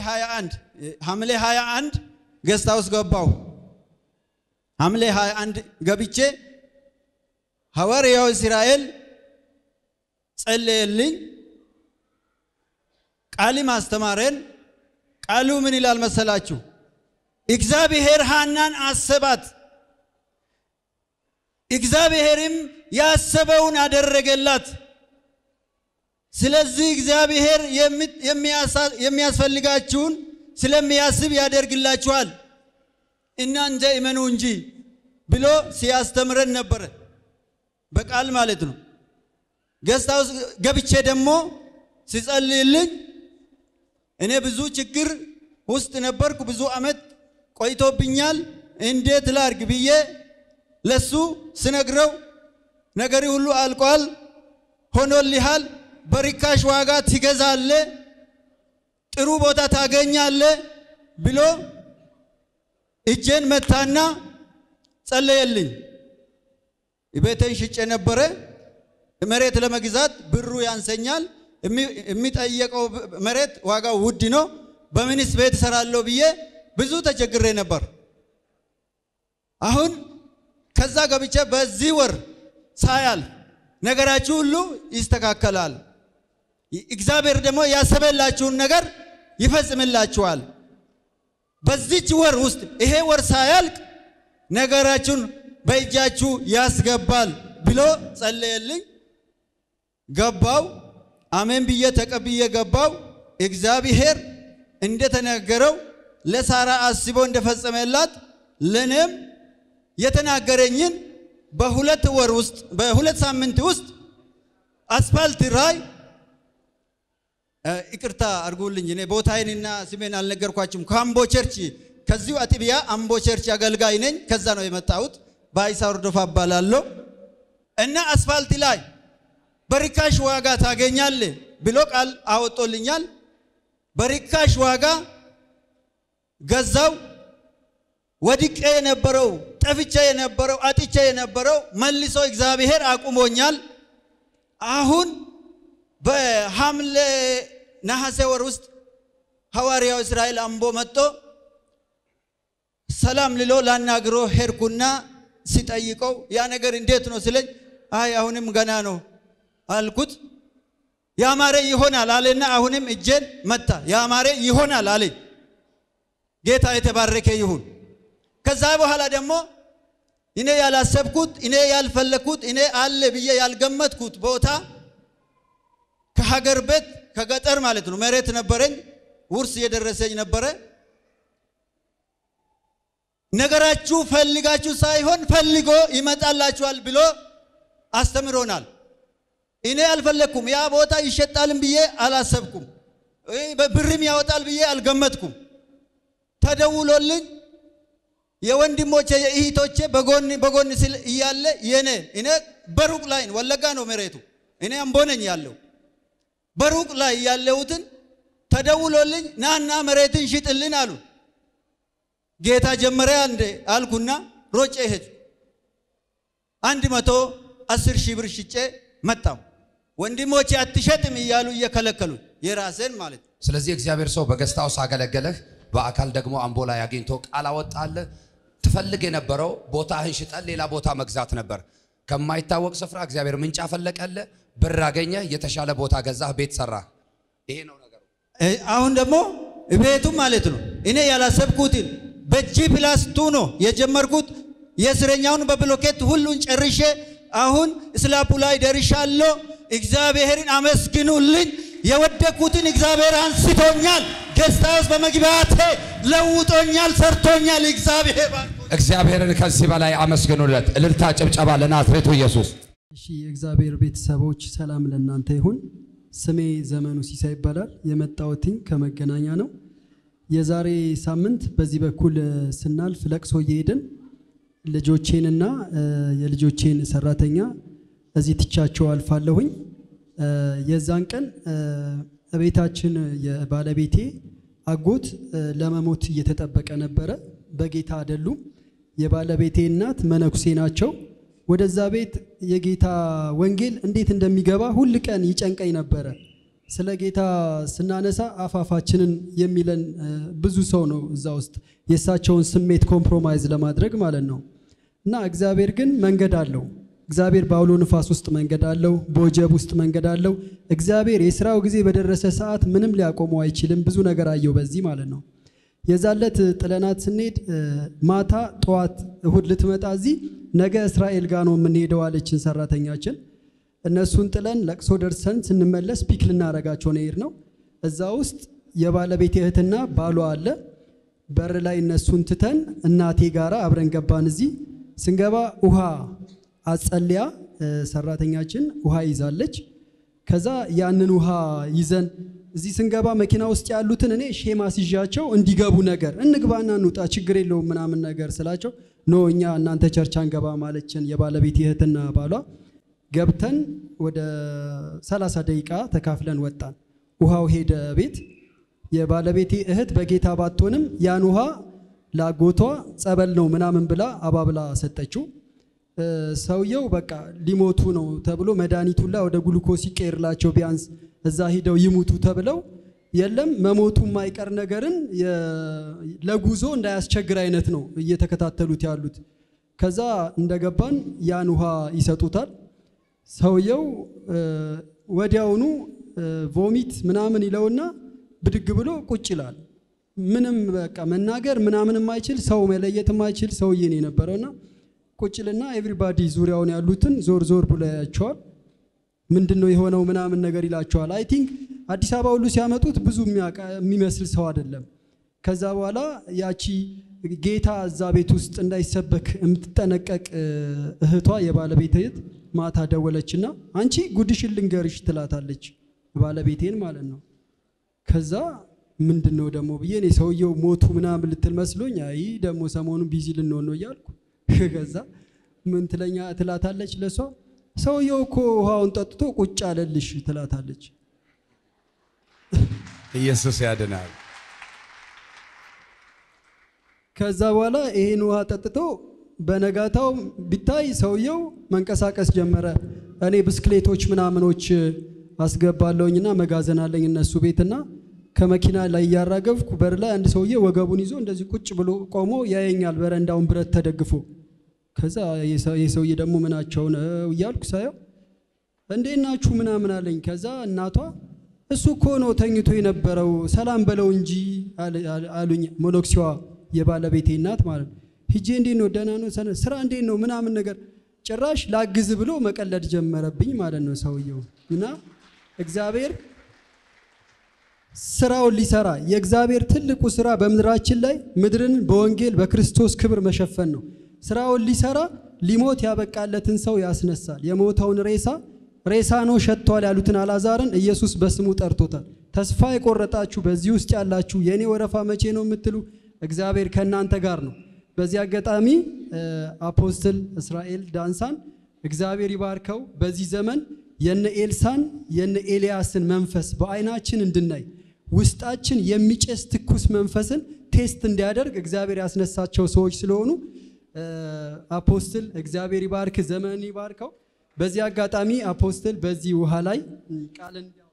21 ሐምሌ 21 ገስት ሃውስ ገባሁ። ሐምሌ 21 ገብቼ ሐዋርያው እስራኤል ጸለየልኝ፣ ቃልም አስተማረን። ቃሉ ምን ይላል መሰላችሁ? እግዚአብሔር ሐናን አሰባት፣ እግዚአብሔርም ያሰበውን አደረገላት። ስለዚህ እግዚአብሔር የሚያስፈልጋችሁን ስለሚያስብ ያደርግላችኋል፣ እናንተ እመኑ እንጂ ብሎ ሲያስተምረን ነበረ። በቃል ማለት ነው። ገስት ሃውስ ገብቼ ደግሞ ሲጸልይልኝ እኔ ብዙ ችግር ውስጥ ነበርኩ። ብዙ ዓመት ቆይቶብኛል። እንዴት ላርግ ብዬ ለሱ ስነግረው ነገሪ ሁሉ አልቋል፣ ሆኖልሃል፣ በርካሽ ዋጋ ትገዛለ፣ ጥሩ ቦታ ታገኛለ ብሎ እጄን መታና ጸለየልኝ። ቤቴን ሽጬ ነበረ። መሬት ለመግዛት ብሩ ያንሰኛል። የሚጠየቀው መሬት ዋጋው ውድ ነው። በምንስ ቤት እሰራለሁ ብዬ ብዙ ተቸግሬ ነበር። አሁን ከዛ ገብቼ በዚህ ወር ሳያል ነገራችሁ ሁሉ ይስተካከላል። እግዚአብሔር ደግሞ ያሰበላችሁን ነገር ይፈጽምላችኋል። በዚች ወር ውስጥ ይሄ ወር ሳያልቅ ነገራችሁን በእጃችሁ ያስገባል ብሎ ጸለየልኝ። ገባው። አሜን ብዬ ተቀብዬ ገባው። እግዚአብሔር እንደተናገረው ለሳራ አስቦ እንደፈጸመላት ለኔም የተናገረኝን በሁለት ወር ውስጥ በሁለት ሳምንት ውስጥ አስፋልት ራይ ይቅርታ አድርጉልኝ፣ እኔ ቦታዬንና ስሜን አልነገርኳችሁም። ከአምቦ ቸርች ከዚሁ አጥቢያ አምቦ ቸርች አገልጋይ ነኝ። ከዛ ነው የመጣሁት። በአይሳ ወርዶፋ እባላለሁ እና አስፋልት ላይ በርካሽ ዋጋ ታገኛለ ብሎ ቃል አወጦልኛል። በርካሽ ዋጋ ገዛው። ወድቄ የነበረው ጠፍቼ የነበረው አጥቼ የነበረው መልሶ እግዚአብሔር አቁሞኛል። አሁን በሐምሌ ነሐሴ ወር ውስጥ ሐዋርያው እስራኤል አምቦ መጥቶ ሰላም ልሎ ላናግሮ ሄድኩና ሲጠይቀው ያ ነገር እንዴት ነው ስለኝ፣ አይ አሁንም ገና ነው አልኩት። ያማረ ይሆናል አለና አሁንም እጄን መታ። ያማረ ይሆናል አለኝ። ጌታ የተባረከ ይሁን። ከዛ በኋላ ደግሞ እኔ ያላሰብኩት እኔ ያልፈለግኩት እኔ አለ ብዬ ያልገመትኩት ቦታ ከሀገር ቤት ከገጠር ማለት ነው መሬት ነበረኝ፣ ውርስ እየደረሰኝ ነበረ። ነገራችሁ ፈልጋችሁ ሳይሆን ፈልጎ ይመጣላችኋል ብሎ አስተምሮናል። እኔ አልፈለግኩም። ያ ቦታ ይሸጣልም ብዬ አላሰብኩም። ብርም ያወጣል ብዬ አልገመትኩም። ተደውሎልኝ የወንድሞቼ የእህቶቼ በጎን በጎን ስል እያለ የኔ እኔ በሩቅ ላይ ወለጋ ነው መሬቱ፣ እኔ አምቦ ነኝ ያለው በሩቅ ላይ ያለሁትን ተደውሎልኝ ናና መሬትን ሽጥልን አሉ። ጌታ ጀመረ እንደ አልኩና ሮጬ ሄድ አንድ መቶ አስር ሺህ ብር ሽጬ መጣው። ወንድሞቼ አትሸጥም እያሉ እየከለከሉ የራሴን ማለት ነው። ስለዚህ እግዚአብሔር ሰው በገስት ሃውስ አገለገለህ፣ በአካል ደግሞ አምቦ ላይ አግኝቶ ቃል አወጣለህ። ትፈልግ የነበረው ቦታህን ሽጠን ሌላ ቦታ መግዛት ነበር። ከማይታወቅ ስፍራ እግዚአብሔር ምንጭ አፈለቀልህ፣ ብር አገኘህ፣ የተሻለ ቦታ ገዛህ፣ ቤት ሰራህ። ይሄ ነው ነገሩ። አሁን ደግሞ ቤቱ ማለት ነው እኔ ያላሰብኩትን በጂ ፕላስ ቱ ነው የጀመርኩት። የእስረኛውን በብሎኬት ሁሉን ጨርሼ አሁን ስላፑ ላይ ደርሻለሁ። እግዚአብሔርን አመስግኑልኝ። የወደኩትን እግዚአብሔር አንስቶኛል። ጌስት ሃውስ በመግባቴ ለውጦኛል፣ ሰርቶኛል። እግዚአብሔር እግዚአብሔርን ከዚህ በላይ አመስግኑለት። እልልታ፣ ጭብጨባ ለናዝሬቱ ኢየሱስ። እሺ የእግዚአብሔር ቤተሰቦች ሰላም ለእናንተ ይሁን። ስሜ ዘመኑ ሲሳይ ይባላል። የመጣሁትኝ ከመገናኛ ነው። የዛሬ ሳምንት በዚህ በኩል ስናልፍ ለቅሶ እየሄድን ልጆቼንና የልጆቼን ሰራተኛ እዚህ ትቻቸው አልፋለሁኝ። የዛን ቀን ቤታችን የባለቤቴ አጎት ለመሞት እየተጠበቀ ነበረ። በጌታ አይደሉም። የባለቤቴ እናት መነኩሴ ናቸው። ወደዛ ቤት የጌታ ወንጌል እንዴት እንደሚገባ ሁል ቀን ይጨንቀኝ ነበረ። ስለ ጌታ ስናነሳ አፋፋችንን የሚለን እ፣ ብዙ ሰው ነው እዛ ውስጥ የእሳቸውን ስሜት ኮምፕሮማይዝ ለማድረግ ማለት ነው። እና እግዚአብሔር ግን መንገድ አለው። እግዚአብሔር በአውሎ ንፋስ ውስጥ መንገድ አለው፣ በወጀብ ውስጥ መንገድ አለው። እግዚአብሔር የስራው ጊዜ በደረሰ ሰዓት ምንም ሊያቆመው አይችልም። ብዙ ነገር አየው በዚህ ማለት ነው። የዛለት ጥለናት ስንሄድ እ፣ ማታ ጠዋት እሁድ ልትመጣ እዚህ ነገ እስራኤል ጋር ነው የምንሄደው አለችን ሰራተኛችን። እነሱን ጥለን ለቅሶ ደርሰን ስንመለስ ፒክ ልናረጋቸው ነው የሄድነው። እዛ ውስጥ የባለቤት እህትና ባሏ አለ። በር ላይ እነሱን ትተን እናቴ ጋራ አብረን ገባን። እዚህ ስንገባ ውሃ አጸልያ እ፣ ሰራተኛችን ውሃ ይዛለች። ከዛ ያንን ውሃ ይዘን እዚህ ስንገባ መኪና ውስጥ ያሉትን እኔ ሼማ ሲዣቸው እንዲገቡ ነገር እንግባና እንውጣ ችግር የለውም ምናምን ነገር ስላቸው ኖ እኛ እናንተ ቸርች አንገባ ማለችን የባለቤት እህትና ባሏ ገብተን ወደ 30 ደቂቃ ተካፍለን ወጣን። ውሃው ሄደ ቤት። የባለቤቴ እህት በጌታ ባትሆንም ያን ውሃ ላጎቷ ጸበል ነው ምናምን ብላ አባብላ ሰጠችው። እ፣ ሰውየው በቃ ሊሞቱ ነው ተብሎ መድኃኒቱን ላይ ወደ ግሉኮስ ይቀየርላቸው ቢያንስ እዛ ሂደው ይሙቱ ተብለው የለም መሞቱ የማይቀር ነገርን የ- ለጉዞ እንዳያስቸግር አይነት ነው እየተከታተሉት ያሉት። ከዛ እንደገባን ያን ውሃ ይሰጡታል። ሰውየው እ፣ ወዲያውኑ እ፣ ቮሚት ምናምን ይለውና ብድግ ብሎ ቁጭ ይላል። ምንም በቃ መናገር ምናምን የማይችል ሰው መለየት የማይችል ሰውዬ ነው የነበረውና ቁጭልና ኤቭሪባዲ ዙሪያውን ያሉትን ዞር ዞር ብሎ ያያቸዋል። ምንድን ነው የሆነው ምናምን ነገር ይላቸዋል። አይ ቲንክ አዲስ አበባ ሁሉ ሲያመጡት ብዙ የሚያውቃ- የሚመስል ሰው አይደለም። ከዛ በኋላ ያቺ ጌታ እዛ ቤት ውስጥ እንዳይሰበክ የምትጠነቀቅ እ፣ እህቷ የባለቤት እህት ማታ ደወለችና አንቺ ጉድሽን ልንገርሽ ትላታለች፣ ባለቤቴን ማለት ነው። ከዛ ምንድን ነው ደግሞ ብዬ እኔ ሰውየው ሞቱ ምናምን ልትል መስሎኝ አይ ደግሞ ሰሞኑን ቢዚ ልንሆን ነው እያልኩ ከዛ ምን ትለኛ ትላታለች ለሷ ሰውየው እኮ ውሃውን ጠጥቶ ቁጭ አለልሽ ትላታለች። ኢየሱስ ያድናል። ከዛ በኋላ ይሄን ውሃ ጠጥቶ በነጋታው ቢታይ ሰውየው መንቀሳቀስ ጀመረ። እኔ ብስክሌቶች ምናምኖች አስገባለሁኝና መጋዘን አለኝ እነሱ ቤትና ከመኪና ላይ እያራገብኩ በር ላይ አንድ ሰውዬ ወገቡን ይዞ እንደዚህ ቁጭ ብሎ ቆሞ ያየኛል፣ በረንዳውን ብረት ተደግፎ። ከዛ ይህ ሰውዬ ደግሞ ምናቸው ነው እያልኩ ሳየው እንዴት ናችሁ ምናምን አለኝ። ከዛ እናቷ እሱ እኮ ነው ተኝቶ የነበረው ሰላም በለው እንጂ አለ- አሉኝ። ሞኖክሲዋ የባለቤቴ እናት ማለት ነው። ሂጄ እንዴት ነው ደህና ነው ሰነ- ስራ እንዴት ነው ምናምን ነገር ጭራሽ ላግዝ ብሎ መቀለድ ጀመረብኝ ማለት ነው ሰውየው እና እግዚአብሔር ስራውን ሊሰራ የእግዚአብሔር ትልቁ ስራ በምድራችን ላይ ምድርን በወንጌል በክርስቶስ ክብር መሸፈን ነው። ስራውን ሊሰራ ሊሞት ያበቃለትን ሰው ያስነሳል። የሞተውን ሬሳ ሬሳ ነው ሸጥቷል ያሉትን አላዛርን ኢየሱስ በስሙ ጠርቶታል። ተስፋ የቆረጣችሁ በዚህ ውስጥ ያላችሁ የእኔ ወረፋ መቼ ነው የምትሉ እግዚአብሔር ከእናንተ ጋር ነው። በዚህ አጋጣሚ እ፣ አፖስትል እስራኤል ዳንሳን እግዚአብሔር ይባርከው። በዚህ ዘመን የነ ኤልሳን የነ ኤልያስን መንፈስ በአይናችን እንድናይ ውስጣችን የሚጨስ ትኩስ መንፈስን ቴስት እንዲያደርግ እግዚአብሔር ያስነሳቸው ሰዎች ስለሆኑ እ፣ አፖስትል እግዚአብሔር ይባርክ፣ ዘመን ይባርከው። በዚህ አጋጣሚ አፖስትል በዚህ ውሃ ላይ እ፣ ቃልን